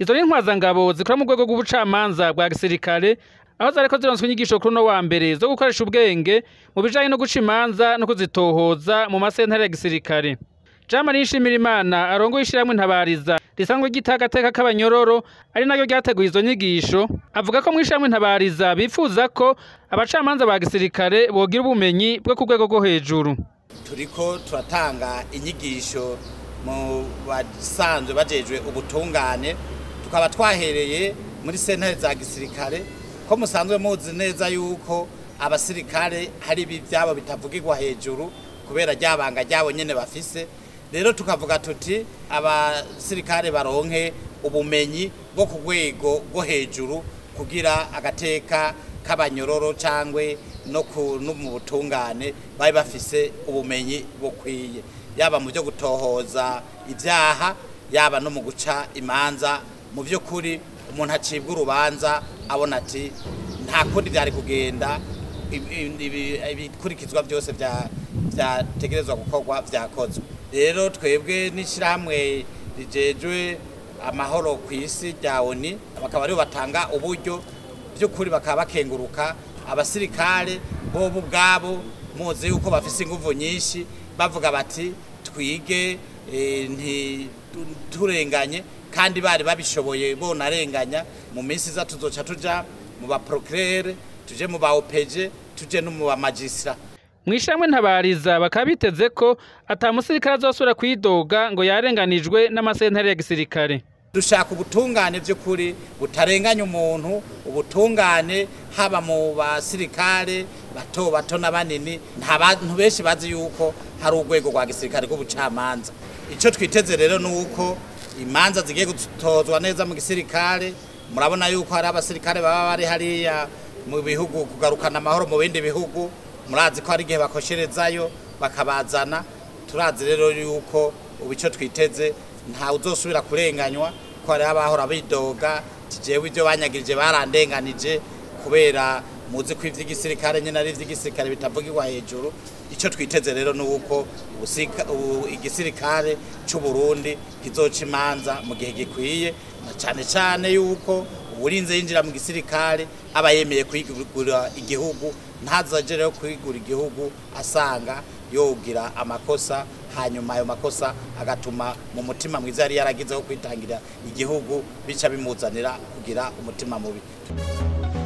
izo ni intwazangabo zikora mu rwego rw'ubucamanza bwa gisirikare aho zariko zironswa inyigisho kuri uno wa mbere zo gukoresha ubwenge mu bijanye no guca imanza no kuzitohoza mu masentare ya gisirikare jean marie nshimirimana arongoye ishirahamwe ntabariza risanzwe ryita agateka k'abanyororo ari naryo ryateguye izo nyigisho avuga ko mu ishirahamwe ntabariza bifuza ko abacamanza ba gisirikare bogira ubumenyi bwo ku rwego rwo hejuru turiko turatanga inyigisho mu basanzwe bajejwe ubutungane tukaba twahereye muri sentare za gisirikare ko musanzwe muzi neza yuko abasirikare hari ibi byabo bitavugirwa hejuru kubera ryabanga ryabo nyene bafise rero tukavuga tuti abasirikare baronke ubumenyi bwo ku rwego rwo hejuru kugira agateka k'abanyororo cangwe no ku no mu butungane bari bafise ubumenyi bukwiye yaba mu byo gutohoza ibyaha yaba no mu guca imanza mu by'ukuri umuntu acibwa urubanza abona ati nta kundi byari kugenda ibikurikizwa byose byategerezwa gukorwa byakozwe rero twebwe n'ishyirahamwe rigejwe amahoro ku isi rya oni bakaba aribo batanga uburyo by'ukuri bakaba bakenguruka abasirikare bo ubwabo muzi yuko bafise inguvu nyinshi bavuga bati twige ntiturenganye kandi bari babishoboye bonarenganya mu minsi iza tuzoca tuja mu baprocurere tuje mu ba opeje tuje no mu bamagistra mu ishamwe ntabariza bakaba biteze ko ata musirikare azosubira kwidoga ngo yarenganijwe n'amasentare ya gisirikare dushaka ubutungane by'ukuri butarenganya umuntu ubutungane haba mu basirikare bato bato n'abanini nta bantu benshi bazi yuko hari urwego rwa gisirikare rw'ubucamanza icyo twiteze rero ni uko imanza zigiye gutozwa neza mu gisirikare murabona yuko hari abasirikare baba bari hariya mu bihugu kugarukana amahoro mu bindi bihugu murazi ko hari igihe bakosherezayo bakabazana turazi rero yuko ubu icyo twiteze ntawe uzosubira kurenganywa ko hari abahora bidoga jewe ibyo banyagirije barandenganije kubera muzi ko ivy'igisirikare nyine ari ivy'igisirikare bitavugirwa hejuru icyo twiteze rero ni uko igisirikare cy'u Burundi kizoca imanza mu gihe gikwiye na cyane cyane yuko uburinze yinjira mu gisirikare aba yemeye kwigura igihugu ntazaje rero kwigura igihugu asanga yogira amakosa hanyuma ayo makosa agatuma mu mutima mwiza yari yaragizeho kwitangira igihugu bica bimuzanira kugira umutima mubi